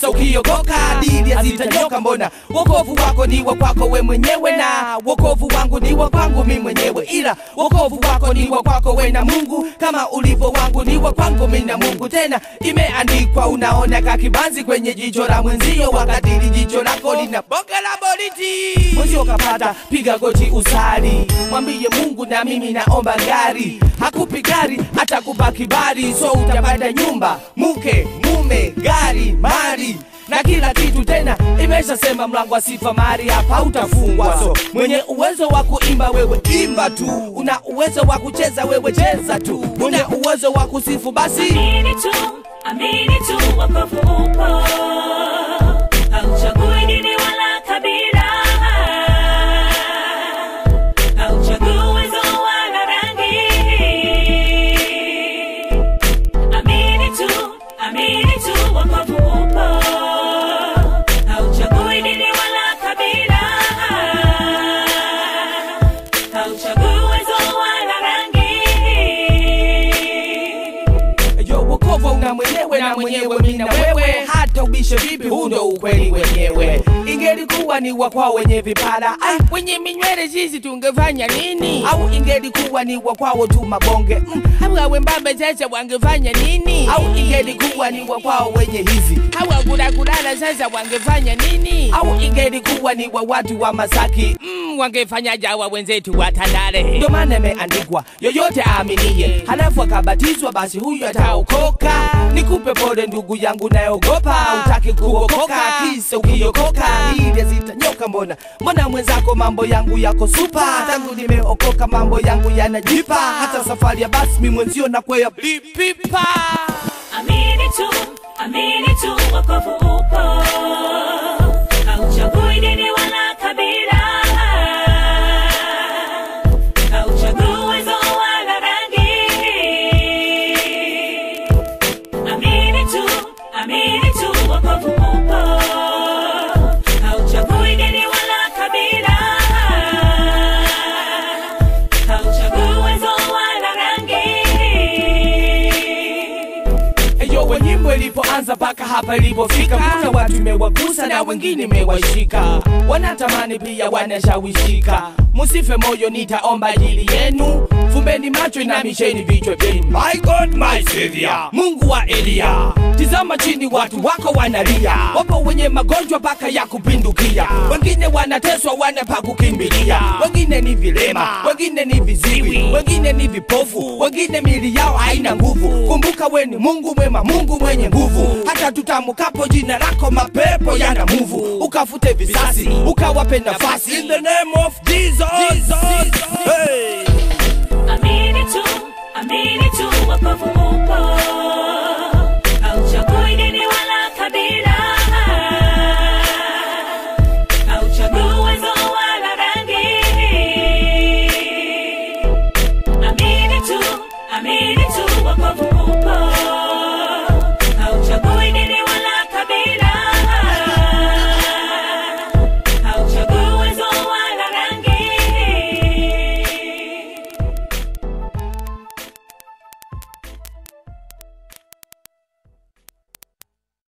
kisa ukiokoka dili hazitanyoka mbona wokovu wako ni wa kwako we mwenyewe na wokovu wangu ni wa kwangu mi mwenyewe ila wokovu wako ni wa kwako we na mungu kama ulivyo wangu ni wa kwangu mi na mungu tena imeandikwa unaona kakibanzi kwenye jicho la mwenzio wakati li jicho lako lina boga la boriti mwenzio kapata piga goti usali mwambie mungu na mimi naomba gari hakupi gari atakupa kibali so utapata nyumba mke mume gari mali na kila kitu tena imeshasema mlango wa sifa mari hapa utafungwa so mwenye uwezo wa kuimba wewe imba tu una uwezo wa kucheza wewe cheza tu una uwezo wa kusifu basi Amini tu, amini tu, wokovu upo. Hauchagui dini wala kabila. Hauchagui uwezo wala rangi. Amini tu, amini tu, wokovu upo. Hauchagui dini wala kabila. Hauchagui uwezo wala rangi. yo wokovu una mwenyewe na mwenyewe mi na wewe hata ubishe vipi huu ndo ukweli wenyewe ingelikuwa ni wa kwao wenye vipara ah, wenye minywele sisi tungefanya nini au ingelikuwa ni wa kwao tu mabonge mm, au wembambe sasa wangefanya nini au ingelikuwa ni wa kwao wenye hizi au kulakulala sasa wangefanya nini au ingelikuwa ni wa watu wa masaki mm, wangefanya jawa wenzetu wa tandale ndio maana imeandikwa yoyote aaminiye halafu akabatizwa basi huyu ataokoka nikupe pole ndugu yangu nayogopa utaki kuokoka kisa ukiokoka ili zitanyoka mbona mbona mwenzako mambo yangu yako supa tangu nimeokoka mambo yangu yanajipa hata safari ya basi mi mwenzio na kwea pipa Amini tu, amini tu, wokovu upo. Hauchagui dini wala kabila. Hauchagui uwezo wala rangi. Amini tu, amini tu, wokovu upo. Hauchagui dini wala kabila. Hauchagui uwezo wala rangi. Eyo we nyimbo ilipoanza mpaka hapa ilipofika, kuna watu imewagusa na wengine imewashika, wanatamani pia wanashawishika. Musife moyo, nitaomba ajili yenu, fumbeni macho, inamisheni vichwa vyenu. My God, my Savior, Mungu wa Elia, tizama chini, watu wako wanalia, wapo wenye magonjwa mpaka ya kupindukia, wengine wanateswa, wana pa kukimbilia, wengine ni vilema, wengine ni viziwi, wengine ni vipofu, wengine mili yao haina nguvu. Kumbuka we ni Mungu mwema, Mungu mwenye nguvu. Hata tutamukapo jina lako, mapepo yana muvu. Ukafute visasi, ukawape nafasi. In the name of Jesus. Jesus. Hey. Amini tu, amini tu, wokovu upo.